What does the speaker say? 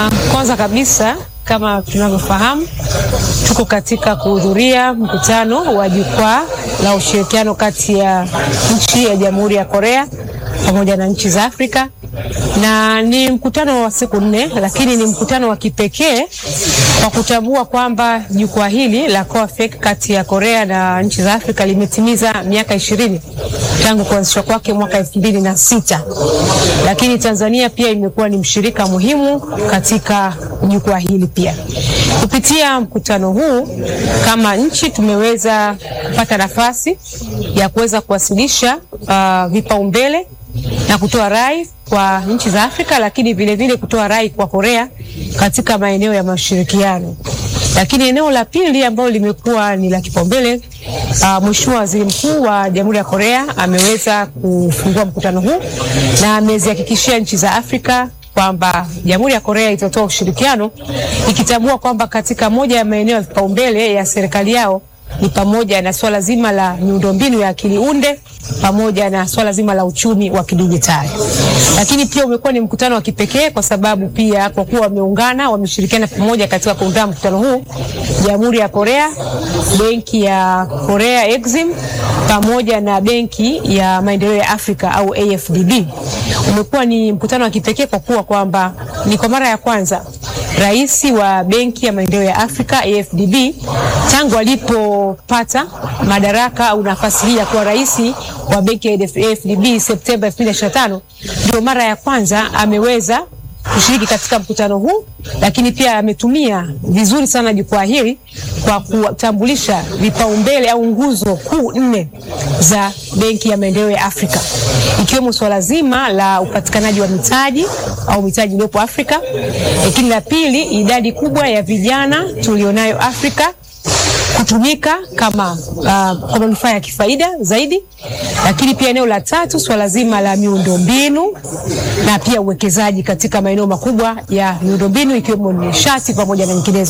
Uh, kwanza kabisa kama tunavyofahamu tuko katika kuhudhuria mkutano wa jukwaa la ushirikiano kati ya nchi ya Jamhuri ya Korea pamoja na nchi za Afrika, na ni mkutano wa siku nne, lakini ni mkutano wa kipekee kwa kutambua kwamba jukwaa hili la COAFEC kati ya Korea na nchi za Afrika limetimiza miaka ishirini tangu kuanzishwa kwake mwaka elfu mbili na sita, lakini Tanzania pia imekuwa ni mshirika muhimu katika jukwaa hili pia. Kupitia mkutano huu kama nchi tumeweza kupata nafasi ya kuweza kuwasilisha uh, vipaumbele na kutoa rai kwa nchi za Afrika, lakini vile vile kutoa rai kwa Korea katika maeneo ya mashirikiano. Lakini eneo la pili ambalo limekuwa ni la kipaumbele, uh, Mheshimiwa Waziri Mkuu wa Jamhuri ya Korea ameweza kufungua mkutano huu na amezihakikishia nchi za Afrika kwamba Jamhuri ya Korea itatoa ushirikiano ikitambua kwamba katika moja ya maeneo ya vipaumbele ya serikali yao ni pamoja na swala zima la miundombinu ya akili unde pamoja na swala zima la uchumi wa kidijitali. Lakini pia umekuwa ni mkutano wa kipekee kwa sababu pia kwa kuwa wameungana, wameshirikiana pamoja katika kuandaa mkutano huu, Jamhuri ya Korea, Benki ya Korea Exim pamoja na Benki ya Maendeleo ya Afrika au AFDB. Umekuwa ni mkutano wa kipekee kwa kuwa kwamba ni kwa mara ya kwanza Rais wa Benki ya Maendeleo ya Afrika AFDB tangu alipopata madaraka au nafasi hii ya kuwa rais wa benki ya AFDB Septemba 2025 ndio mara ya kwanza ameweza kushiriki katika mkutano huu, lakini pia ametumia vizuri sana jukwaa hili kwa kutambulisha vipaumbele au nguzo kuu nne za Benki ya Maendeleo ya Afrika, ikiwemo swala zima la upatikanaji wa mitaji au mitaji iliyopo Afrika, lakini la pili, idadi kubwa ya vijana tulionayo Afrika kutumika kama uh, kwa manufaa ya kifaida zaidi, lakini pia eneo la tatu swala zima la miundombinu na pia uwekezaji katika maeneo makubwa ya miundombinu ikiwemo nishati pamoja na nyinginezo.